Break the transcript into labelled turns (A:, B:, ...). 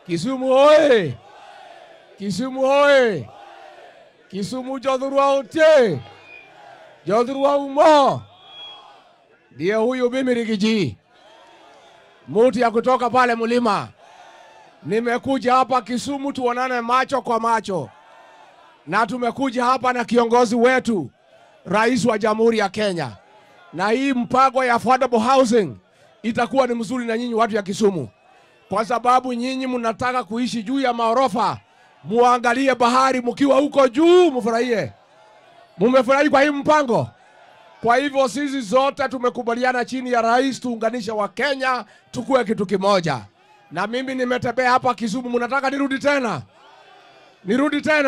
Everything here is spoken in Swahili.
A: Kisumu hoye! Kisumu hoye! Kisumu Jodhurwa otie! Jodhurwa umo! Ndiye huyu mimi Rigiji, muti ya kutoka pale mlima. Nimekuja hapa Kisumu tuonane macho kwa macho, na tumekuja hapa na kiongozi wetu, rais wa Jamhuri ya Kenya, na hii mpango ya affordable housing itakuwa ni mzuri na nyinyi watu ya Kisumu, kwa sababu nyinyi mnataka kuishi juu ya maorofa, muangalie bahari mkiwa huko juu, mfurahie. Mumefurahi kwa hii mpango? Kwa hivyo sisi zote tumekubaliana chini ya rais tuunganishe wa Kenya tukue kitu kimoja. Na mimi nimetembea hapa Kisumu, mnataka nirudi tena? Nirudi tena?